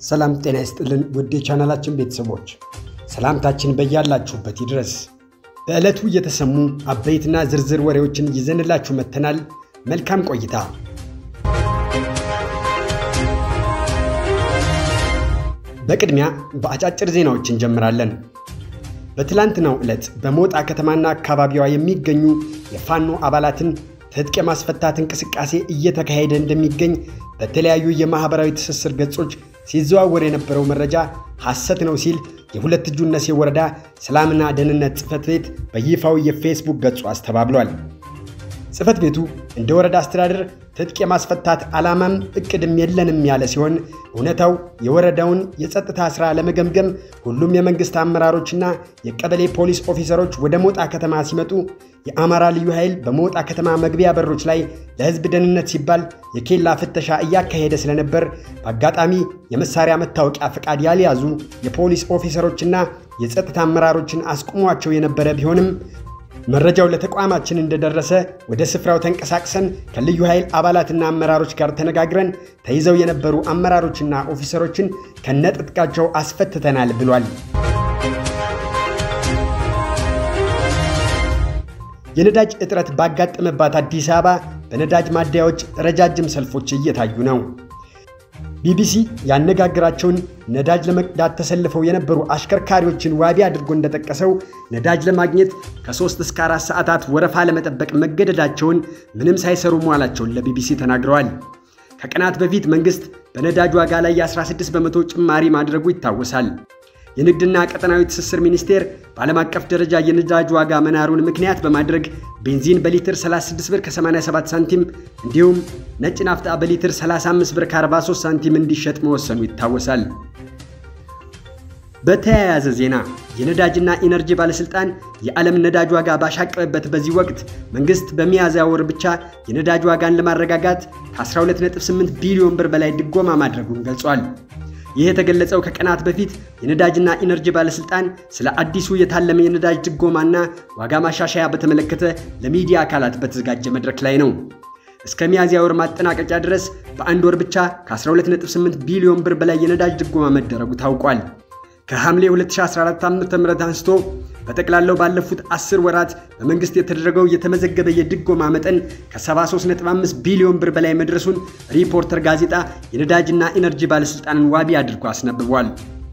ሰላም ጤና ይስጥልን ውድ የቻናላችን ቤተሰቦች ሰላምታችን በያላችሁበት ይድረስ። በዕለቱ የተሰሙ አበይትና ዝርዝር ወሬዎችን ይዘንላችሁ መጥተናል። መልካም ቆይታ። በቅድሚያ በአጫጭር ዜናዎች እንጀምራለን። በትላንትናው ዕለት በሞጣ ከተማና አካባቢዋ የሚገኙ የፋኖ አባላትን ትጥቅ የማስፈታት እንቅስቃሴ እየተካሄደ እንደሚገኝ በተለያዩ የማኅበራዊ ትስስር ገጾች ሲዘዋወር የነበረው መረጃ ሐሰት ነው ሲል የሁለት እጁ እነሴ ወረዳ ሰላምና ደህንነት ጽሕፈት ቤት በይፋዊ የፌስቡክ ገጹ አስተባብሏል። ጽሕፈት ቤቱ እንደ ወረዳ አስተዳደር ትጥቅ የማስፈታት ዓላማም እቅድም የለንም ያለ ሲሆን እውነታው የወረዳውን የጸጥታ ሥራ ለመገምገም ሁሉም የመንግሥት አመራሮችና የቀበሌ ፖሊስ ኦፊሰሮች ወደ ሞጣ ከተማ ሲመጡ የአማራ ልዩ ኃይል በሞጣ ከተማ መግቢያ በሮች ላይ ለሕዝብ ደህንነት ሲባል የኬላ ፍተሻ እያካሄደ ስለነበር በአጋጣሚ የመሳሪያ መታወቂያ ፈቃድ ያልያዙ የፖሊስ ኦፊሰሮችና የጸጥታ አመራሮችን አስቁሟቸው የነበረ ቢሆንም መረጃው ለተቋማችን እንደደረሰ ወደ ስፍራው ተንቀሳቅሰን ከልዩ ኃይል አባላትና አመራሮች ጋር ተነጋግረን ተይዘው የነበሩ አመራሮችና ኦፊሰሮችን ከነጥጥቃቸው አስፈትተናል ብሏል። የነዳጅ እጥረት ባጋጠመባት አዲስ አበባ በነዳጅ ማደያዎች ረጃጅም ሰልፎች እየታዩ ነው። ቢቢሲ ያነጋግራቸውን ነዳጅ ለመቅዳት ተሰልፈው የነበሩ አሽከርካሪዎችን ዋቢ አድርጎ እንደጠቀሰው ነዳጅ ለማግኘት ከ3 እስከ 4 ሰዓታት ወረፋ ለመጠበቅ መገደዳቸውን ምንም ሳይሰሩ መዋላቸውን ለቢቢሲ ተናግረዋል። ከቀናት በፊት መንግሥት በነዳጅ ዋጋ ላይ የ16 በመቶ ጭማሪ ማድረጉ ይታወሳል። የንግድና ቀጠናዊ ትስስር ሚኒስቴር በዓለም አቀፍ ደረጃ የነዳጅ ዋጋ መናሩን ምክንያት በማድረግ ቤንዚን በሊትር 36 ብር ከ87 ሳንቲም እንዲሁም ነጭ ናፍጣ በሊትር 35 ብር ከ43 ሳንቲም እንዲሸጥ መወሰኑ ይታወሳል። በተያያዘ ዜና የነዳጅና ኢነርጂ ባለሥልጣን የዓለም ነዳጅ ዋጋ ባሻቀበበት በዚህ ወቅት መንግሥት በሚያዝያ ወር ብቻ የነዳጅ ዋጋን ለማረጋጋት ከ12.8 ቢሊዮን ብር በላይ ድጎማ ማድረጉን ገልጿል። ይህ የተገለጸው ከቀናት በፊት የነዳጅና ኢነርጂ ባለሥልጣን ስለ አዲሱ የታለመ የነዳጅ ድጎማና ዋጋ ማሻሻያ በተመለከተ ለሚዲያ አካላት በተዘጋጀ መድረክ ላይ ነው። እስከ ሚያዝያ ወር ማጠናቀቂያ ድረስ በአንድ ወር ብቻ ከ12.8 ቢሊዮን ብር በላይ የነዳጅ ድጎማ መደረጉ ታውቋል። ከሐምሌ 2014 ዓ.ም አንስቶ በጠቅላላው ባለፉት 10 ወራት በመንግሥት የተደረገው የተመዘገበ የድጎማ መጠን ከ73.5 ቢሊዮን ብር በላይ መድረሱን ሪፖርተር ጋዜጣ የነዳጅና ኢነርጂ ባለሥልጣንን ዋቢ አድርጎ አስነብቧል።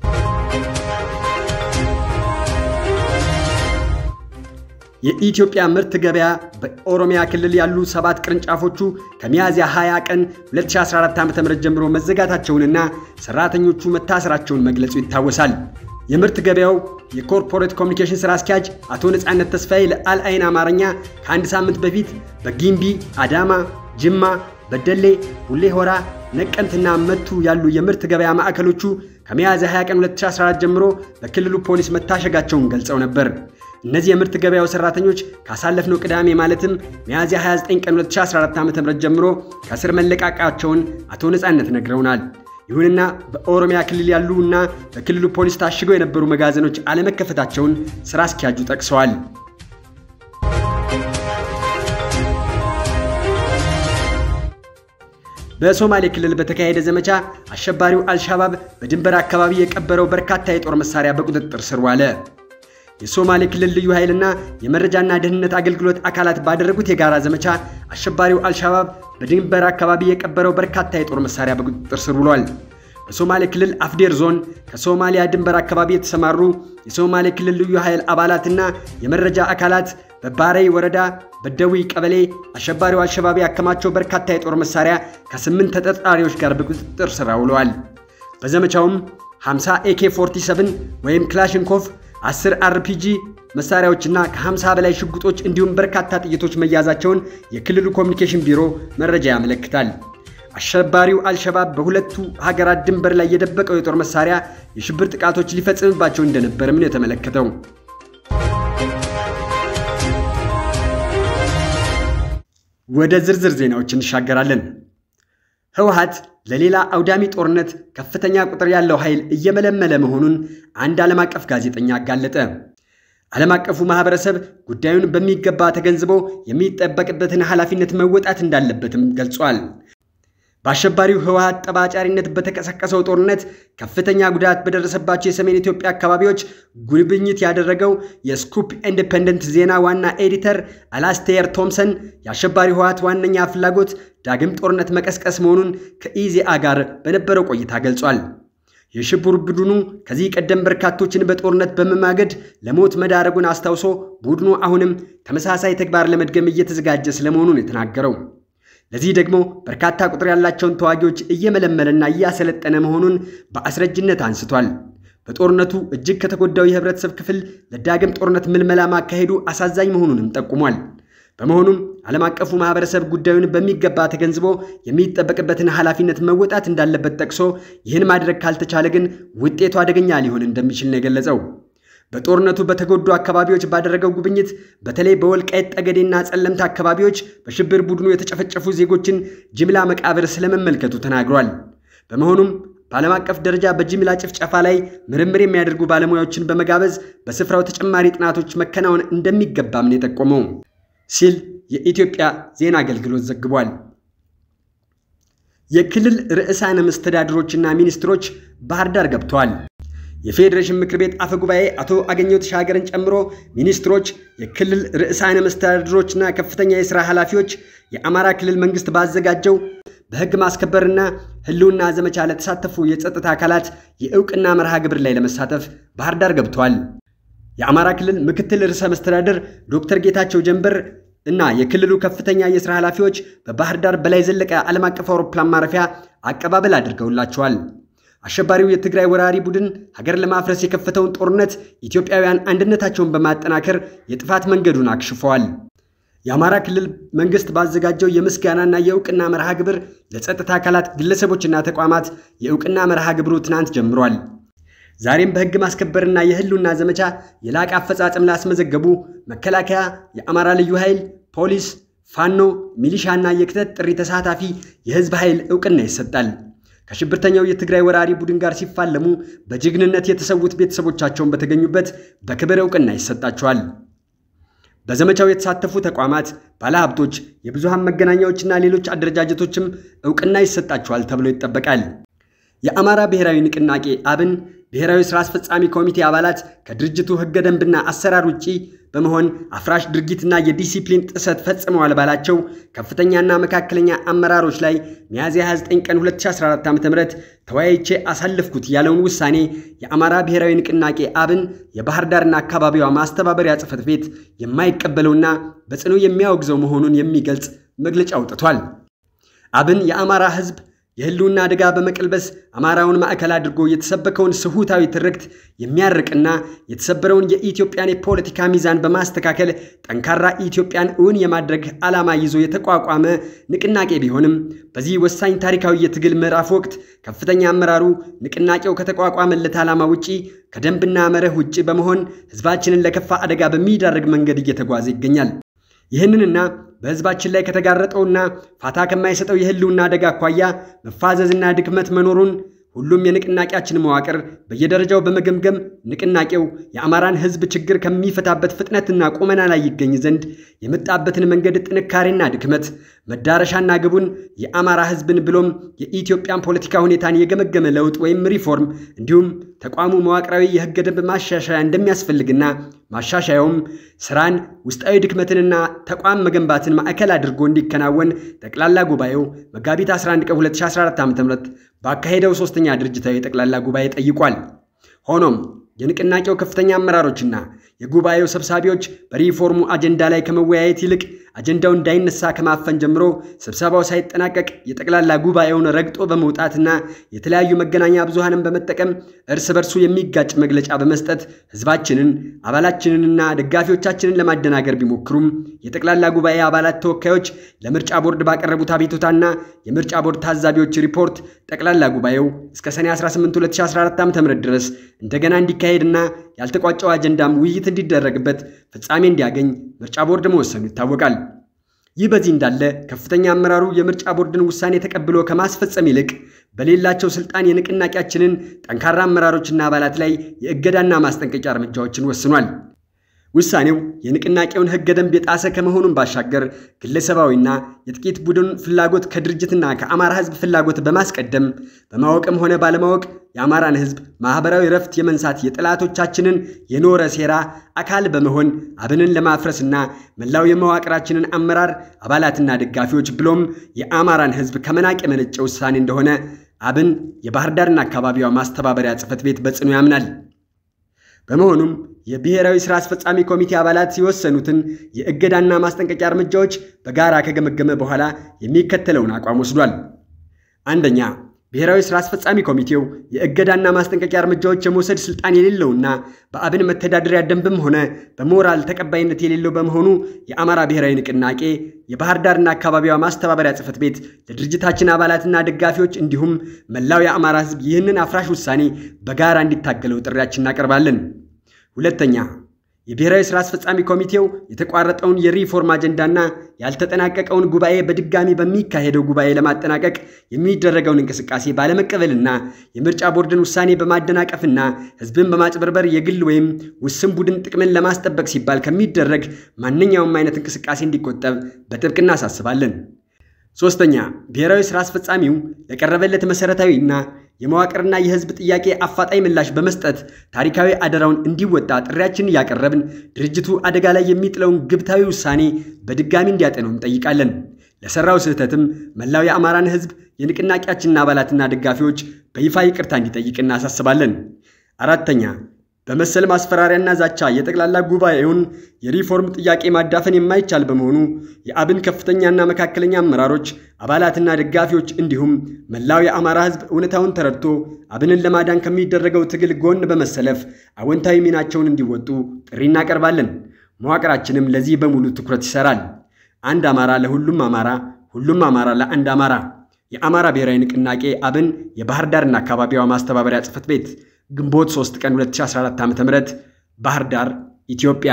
የኢትዮጵያ ምርት ገበያ በኦሮሚያ ክልል ያሉ ሰባት ቅርንጫፎቹ ከሚያዝያ 20 ቀን 2014 ዓ.ም ጀምሮ መዘጋታቸውንና ሰራተኞቹ መታሰራቸውን መግለጹ ይታወሳል። የምርት ገበያው የኮርፖሬት ኮሚኒኬሽን ሥራ አስኪያጅ አቶ ነጻነት ተስፋዬ ለአልአይን አማርኛ ከአንድ ሳምንት በፊት በጊምቢ፣ አዳማ፣ ጅማ፣ በደሌ፣ ቡሌ ሆራ፣ ነቀምትና መቱ ያሉ የምርት ገበያ ማዕከሎቹ ከሚያዝያ 20 ቀን 2014 ጀምሮ በክልሉ ፖሊስ መታሸጋቸውን ገልጸው ነበር። እነዚህ የምርት ገበያው ሰራተኞች ካሳለፍነው ቅዳሜ ማለትም ሚያዝያ 29 ቀን 2014 ዓ.ም ጀምሮ ከስር መለቃቃቸውን አቶ ነጻነት ነግረውናል። ይሁንና በኦሮሚያ ክልል ያሉ እና በክልሉ ፖሊስ ታሽገው የነበሩ መጋዘኖች አለመከፈታቸውን ስራ አስኪያጁ ጠቅሰዋል። በሶማሌ ክልል በተካሄደ ዘመቻ አሸባሪው አልሻባብ በድንበር አካባቢ የቀበረው በርካታ የጦር መሳሪያ በቁጥጥር ስር ዋለ። የሶማሌ ክልል ልዩ ኃይልና የመረጃና ደህንነት አገልግሎት አካላት ባደረጉት የጋራ ዘመቻ አሸባሪው አልሻባብ በድንበር አካባቢ የቀበረው በርካታ የጦር መሳሪያ በቁጥጥር ስር ውሏል። በሶማሌ ክልል አፍዴር ዞን ከሶማሊያ ድንበር አካባቢ የተሰማሩ የሶማሌ ክልል ልዩ ኃይል አባላትና የመረጃ አካላት በባሬይ ወረዳ በደዊ ቀበሌ አሸባሪው አልሸባብ ያከማቸው በርካታ የጦር መሳሪያ ከስምንት ተጠርጣሪዎች ጋር በቁጥጥር ስር ውለዋል። በዘመቻውም 50 ኤኬ 47 ወይም ክላሽንኮቭ 10 አርፒጂ መሳሪያዎችና ከ50 በላይ ሽጉጦች እንዲሁም በርካታ ጥይቶች መያዛቸውን የክልሉ ኮሚኒኬሽን ቢሮ መረጃ ያመለክታል። አሸባሪው አልሸባብ በሁለቱ ሀገራት ድንበር ላይ የደበቀው የጦር መሳሪያ የሽብር ጥቃቶች ሊፈጽምባቸው እንደነበርም ነው የተመለከተው። ወደ ዝርዝር ዜናዎች እንሻገራለን። ህወሓት ለሌላ አውዳሚ ጦርነት ከፍተኛ ቁጥር ያለው ኃይል እየመለመለ መሆኑን አንድ ዓለም አቀፍ ጋዜጠኛ አጋለጠ። ዓለም አቀፉ ማህበረሰብ ጉዳዩን በሚገባ ተገንዝቦ የሚጠበቅበትን ኃላፊነት መወጣት እንዳለበትም ገልጿል። በአሸባሪው ህወሓት ጠባጫሪነት በተቀሰቀሰው ጦርነት ከፍተኛ ጉዳት በደረሰባቸው የሰሜን ኢትዮጵያ አካባቢዎች ጉብኝት ያደረገው የስኩፕ ኢንዲፔንደንት ዜና ዋና ኤዲተር አላስቴር ቶምሰን የአሸባሪው ህወሓት ዋነኛ ፍላጎት ዳግም ጦርነት መቀስቀስ መሆኑን ከኢዜአ ጋር በነበረው ቆይታ ገልጿል። የሽብር ቡድኑ ከዚህ ቀደም በርካቶችን በጦርነት በመማገድ ለሞት መዳረጉን አስታውሶ ቡድኑ አሁንም ተመሳሳይ ተግባር ለመድገም እየተዘጋጀ ስለመሆኑን የተናገረው ለዚህ ደግሞ በርካታ ቁጥር ያላቸውን ተዋጊዎች እየመለመለና እያሰለጠነ መሆኑን በአስረጅነት አንስቷል። በጦርነቱ እጅግ ከተጎዳው የህብረተሰብ ክፍል ለዳግም ጦርነት ምልመላ ማካሄዱ አሳዛኝ መሆኑንም ጠቁሟል። በመሆኑም ዓለም አቀፉ ማህበረሰብ ጉዳዩን በሚገባ ተገንዝቦ የሚጠበቅበትን ኃላፊነት መወጣት እንዳለበት ጠቅሶ ይህን ማድረግ ካልተቻለ ግን ውጤቱ አደገኛ ሊሆን እንደሚችል ነው የገለጸው። በጦርነቱ በተጎዱ አካባቢዎች ባደረገው ጉብኝት በተለይ በወልቃይት ጠገዴና ጸለምት አካባቢዎች በሽብር ቡድኑ የተጨፈጨፉ ዜጎችን ጅምላ መቃብር ስለመመልከቱ ተናግሯል። በመሆኑም በዓለም አቀፍ ደረጃ በጅምላ ጭፍጨፋ ላይ ምርምር የሚያደርጉ ባለሙያዎችን በመጋበዝ በስፍራው ተጨማሪ ጥናቶች መከናወን እንደሚገባም ነው የጠቆመው ሲል የኢትዮጵያ ዜና አገልግሎት ዘግቧል። የክልል ርዕሳነ መስተዳድሮችና ሚኒስትሮች ባህር ዳር ገብተዋል። የፌዴሬሽን ምክር ቤት አፈ ጉባኤ አቶ አገኘሁ ተሻገርን ጨምሮ ሚኒስትሮች፣ የክልል ርዕሳነ መስተዳድሮችና ከፍተኛ የሥራ ኃላፊዎች የአማራ ክልል መንግሥት ባዘጋጀው በሕግ ማስከበርና ሕልውና ዘመቻ ለተሳተፉ የጸጥታ አካላት የእውቅና መርሃ ግብር ላይ ለመሳተፍ ባህር ዳር ገብተዋል። የአማራ ክልል ምክትል ርዕሰ መስተዳድር ዶክተር ጌታቸው ጀንበር እና የክልሉ ከፍተኛ የሥራ ኃላፊዎች በባህር ዳር በላይ ዘለቀ ዓለም አቀፍ አውሮፕላን ማረፊያ አቀባበል አድርገውላቸዋል። አሸባሪው የትግራይ ወራሪ ቡድን ሀገር ለማፍረስ የከፈተውን ጦርነት ኢትዮጵያውያን አንድነታቸውን በማጠናከር የጥፋት መንገዱን አክሽፈዋል። የአማራ ክልል መንግስት ባዘጋጀው የምስጋናና የእውቅና መርሃ ግብር ለጸጥታ አካላት ግለሰቦችና ተቋማት የእውቅና መርሃ ግብሩ ትናንት ጀምሯል። ዛሬም በሕግ ማስከበርና የህልውና ዘመቻ የላቀ አፈጻጸም ላስመዘገቡ መከላከያ፣ የአማራ ልዩ ኃይል፣ ፖሊስ፣ ፋኖ፣ ሚሊሻና የክተት ጥሪ ተሳታፊ የህዝብ ኃይል እውቅና ይሰጣል። ከሽብርተኛው የትግራይ ወራሪ ቡድን ጋር ሲፋለሙ በጀግንነት የተሰዉት ቤተሰቦቻቸውን በተገኙበት በክብር እውቅና ይሰጣቸዋል። በዘመቻው የተሳተፉ ተቋማት፣ ባለሀብቶች፣ የብዙሃን መገናኛዎችና ሌሎች አደረጃጀቶችም እውቅና ይሰጣቸዋል ተብሎ ይጠበቃል። የአማራ ብሔራዊ ንቅናቄ አብን ብሔራዊ ሥራ አስፈጻሚ ኮሚቴ አባላት ከድርጅቱ ሕገ ደንብና አሰራር ውጪ በመሆን አፍራሽ ድርጊትና የዲሲፕሊን ጥሰት ፈጽመዋል ባላቸው ከፍተኛና መካከለኛ አመራሮች ላይ ሚያዝያ 29 ቀን 2014 ዓ.ም ተወያይቼ አሳልፍኩት ያለውን ውሳኔ የአማራ ብሔራዊ ንቅናቄ አብን የባህር ዳርና አካባቢዋ ማስተባበሪያ ጽሕፈት ቤት የማይቀበለውና በጽኑ የሚያወግዘው መሆኑን የሚገልጽ መግለጫ አውጥቷል። አብን የአማራ ሕዝብ የህልውና አደጋ በመቀልበስ አማራውን ማዕከል አድርጎ የተሰበከውን ስሁታዊ ትርክት የሚያርቅና የተሰበረውን የኢትዮጵያን የፖለቲካ ሚዛን በማስተካከል ጠንካራ ኢትዮጵያን እውን የማድረግ ዓላማ ይዞ የተቋቋመ ንቅናቄ ቢሆንም በዚህ ወሳኝ ታሪካዊ የትግል ምዕራፍ ወቅት ከፍተኛ አመራሩ ንቅናቄው ከተቋቋመለት ዓላማ ውጪ ከደንብና መርህ ውጪ በመሆን ህዝባችንን ለከፋ አደጋ በሚዳርግ መንገድ እየተጓዘ ይገኛል። ይህንንና በህዝባችን ላይ ከተጋረጠውና ፋታ ከማይሰጠው የህልውና አደጋ አኳያ መፋዘዝና ድክመት መኖሩን ሁሉም የንቅናቄያችን መዋቅር በየደረጃው በመገምገም ንቅናቄው የአማራን ህዝብ ችግር ከሚፈታበት ፍጥነትና ቁመና ላይ ይገኝ ዘንድ የመጣበትን መንገድ ጥንካሬና ድክመት መዳረሻና ግቡን የአማራ ህዝብን ብሎም የኢትዮጵያን ፖለቲካ ሁኔታን የገመገመ ለውጥ ወይም ሪፎርም እንዲሁም ተቋሙ መዋቅራዊ የህገ ደንብ ማሻሻያ እንደሚያስፈልግና ማሻሻያውም ስራን ውስጣዊ ድክመትንና ተቋም መገንባትን ማዕከል አድርጎ እንዲከናወን ጠቅላላ ጉባኤው መጋቢት 11 ቀን 2014 ዓ.ም ባካሄደው ሶስተኛ ድርጅታዊ ጠቅላላ ጉባኤ ጠይቋል። ሆኖም የንቅናቄው ከፍተኛ አመራሮችና የጉባኤው ሰብሳቢዎች በሪፎርሙ አጀንዳ ላይ ከመወያየት ይልቅ አጀንዳው እንዳይነሳ ከማፈን ጀምሮ ስብሰባው ሳይጠናቀቅ የጠቅላላ ጉባኤውን ረግጦ በመውጣትና የተለያዩ መገናኛ ብዙሃንን በመጠቀም እርስ በርሱ የሚጋጭ መግለጫ በመስጠት ህዝባችንን አባላችንንና ደጋፊዎቻችንን ለማደናገር ቢሞክሩም የጠቅላላ ጉባኤ አባላት ተወካዮች ለምርጫ ቦርድ ባቀረቡት አቤቱታና የምርጫ ቦርድ ታዛቢዎች ሪፖርት ጠቅላላ ጉባኤው እስከ ሰኔ 18 2014 ዓ.ም ድረስ እንደገና እንዲካሄድና ያልተቋጨው አጀንዳም ውይይት እንዲደረግበት ፍጻሜ እንዲያገኝ ምርጫ ቦርድ መወሰኑ ይታወቃል። ይህ በዚህ እንዳለ ከፍተኛ አመራሩ የምርጫ ቦርድን ውሳኔ ተቀብሎ ከማስፈጸም ይልቅ በሌላቸው ስልጣን የንቅናቄያችንን ጠንካራ አመራሮችና አባላት ላይ የእገዳና ማስጠንቀቂያ እርምጃዎችን ወስኗል። ውሳኔው የንቅናቄውን ሕገ ደንብ የጣሰ ከመሆኑን ባሻገር ግለሰባዊና የጥቂት ቡድን ፍላጎት ከድርጅትና ከአማራ ሕዝብ ፍላጎት በማስቀደም በማወቅም ሆነ ባለማወቅ የአማራን ሕዝብ ማኅበራዊ ረፍት የመንሳት የጠላቶቻችንን የኖረ ሴራ አካል በመሆን አብንን ለማፍረስና መላው የመዋቅራችንን አመራር አባላትና ደጋፊዎች ብሎም የአማራን ሕዝብ ከመናቅ የመነጨ ውሳኔ እንደሆነ አብን የባህር ዳርና አካባቢዋ ማስተባበሪያ ጽሕፈት ቤት በጽኑ ያምናል። በመሆኑም የብሔራዊ ሥራ አስፈጻሚ ኮሚቴ አባላት የወሰኑትን የእገዳና ማስጠንቀቂያ እርምጃዎች በጋራ ከገመገመ በኋላ የሚከተለውን አቋም ወስዷል። አንደኛ፣ ብሔራዊ ሥራ አስፈጻሚ ኮሚቴው የእገዳና ማስጠንቀቂያ እርምጃዎች የመውሰድ ስልጣን የሌለውና በአብን መተዳደሪያ ደንብም ሆነ በሞራል ተቀባይነት የሌለው በመሆኑ የአማራ ብሔራዊ ንቅናቄ የባህር ዳርና አካባቢዋ ማስተባበሪያ ጽሕፈት ቤት ለድርጅታችን አባላትና ደጋፊዎች እንዲሁም መላው የአማራ ሕዝብ ይህንን አፍራሽ ውሳኔ በጋራ እንዲታገለው ጥሪያችን እናቀርባለን። ሁለተኛ የብሔራዊ ሥራ አስፈጻሚ ኮሚቴው የተቋረጠውን የሪፎርም አጀንዳና ያልተጠናቀቀውን ጉባኤ በድጋሚ በሚካሄደው ጉባኤ ለማጠናቀቅ የሚደረገውን እንቅስቃሴ ባለመቀበልና የምርጫ ቦርድን ውሳኔ በማደናቀፍና ሕዝብን በማጭበርበር የግል ወይም ውስን ቡድን ጥቅምን ለማስጠበቅ ሲባል ከሚደረግ ማንኛውም አይነት እንቅስቃሴ እንዲቆጠብ በጥብቅ እናሳስባለን። ሶስተኛ ብሔራዊ ሥራ አስፈጻሚው ለቀረበለት መሠረታዊና የመዋቅርና የሕዝብ ጥያቄ አፋጣኝ ምላሽ በመስጠት ታሪካዊ አደራውን እንዲወጣ ጥሪያችንን እያቀረብን ድርጅቱ አደጋ ላይ የሚጥለውን ግብታዊ ውሳኔ በድጋሚ እንዲያጤነው እንጠይቃለን። ለሠራው ስህተትም መላው የአማራን ሕዝብ የንቅናቄያችንን አባላትና ደጋፊዎች በይፋ ይቅርታ እንዲጠይቅ እናሳስባለን። አራተኛ በመሰል ማስፈራሪያና ዛቻ የጠቅላላ ጉባኤውን የሪፎርም ጥያቄ ማዳፈን የማይቻል በመሆኑ የአብን ከፍተኛና መካከለኛ አመራሮች አባላትና ደጋፊዎች እንዲሁም መላው የአማራ ሕዝብ እውነታውን ተረድቶ አብንን ለማዳን ከሚደረገው ትግል ጎን በመሰለፍ አዎንታዊ ሚናቸውን እንዲወጡ ጥሪ እናቀርባለን። መዋቅራችንም ለዚህ በሙሉ ትኩረት ይሰራል። አንድ አማራ ለሁሉም አማራ፣ ሁሉም አማራ ለአንድ አማራ። የአማራ ብሔራዊ ንቅናቄ አብን የባህር ዳርና አካባቢዋ ማስተባበሪያ ጽሕፈት ቤት ግንቦት 3 ቀን 2014 ዓ.ም ባህር ዳር ኢትዮጵያ።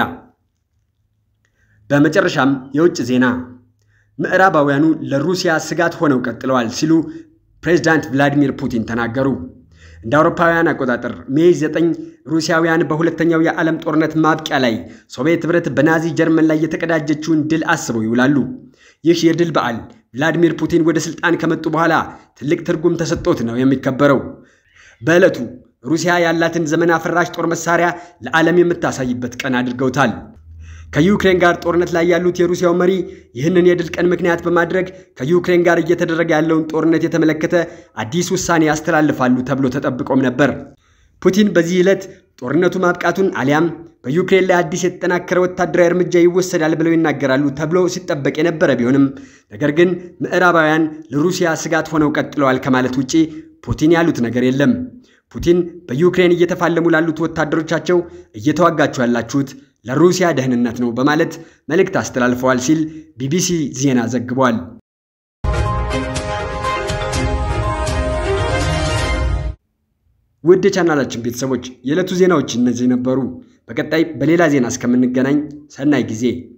በመጨረሻም የውጭ ዜና። ምዕራባውያኑ ለሩሲያ ስጋት ሆነው ቀጥለዋል ሲሉ ፕሬዝዳንት ቭላዲሚር ፑቲን ተናገሩ። እንደ አውሮፓውያን አቆጣጠር ሜይ 9 ሩሲያውያን በሁለተኛው የዓለም ጦርነት ማብቂያ ላይ ሶቪየት ኅብረት በናዚ ጀርመን ላይ የተቀዳጀችውን ድል አስበው ይውላሉ። ይህ የድል በዓል ቭላዲሚር ፑቲን ወደ ሥልጣን ከመጡ በኋላ ትልቅ ትርጉም ተሰጥቶት ነው የሚከበረው። በዕለቱ ሩሲያ ያላትን ዘመን አፈራሽ ጦር መሳሪያ ለዓለም የምታሳይበት ቀን አድርገውታል። ከዩክሬን ጋር ጦርነት ላይ ያሉት የሩሲያው መሪ ይህንን የድል ቀን ምክንያት በማድረግ ከዩክሬን ጋር እየተደረገ ያለውን ጦርነት የተመለከተ አዲስ ውሳኔ ያስተላልፋሉ ተብሎ ተጠብቆም ነበር። ፑቲን በዚህ ዕለት ጦርነቱ ማብቃቱን አሊያም በዩክሬን ላይ አዲስ የተጠናከረ ወታደራዊ እርምጃ ይወሰዳል ብለው ይናገራሉ ተብሎ ሲጠበቅ የነበረ ቢሆንም ነገር ግን ምዕራባውያን ለሩሲያ ስጋት ሆነው ቀጥለዋል ከማለት ውጪ ፑቲን ያሉት ነገር የለም። ፑቲን በዩክሬን እየተፋለሙ ላሉት ወታደሮቻቸው እየተዋጋችሁ ያላችሁት ለሩሲያ ደህንነት ነው በማለት መልእክት አስተላልፈዋል ሲል ቢቢሲ ዜና ዘግቧል። ውድ የቻናላችን ቤተሰቦች የዕለቱ ዜናዎች እነዚህ ነበሩ። በቀጣይ በሌላ ዜና እስከምንገናኝ ሰናይ ጊዜ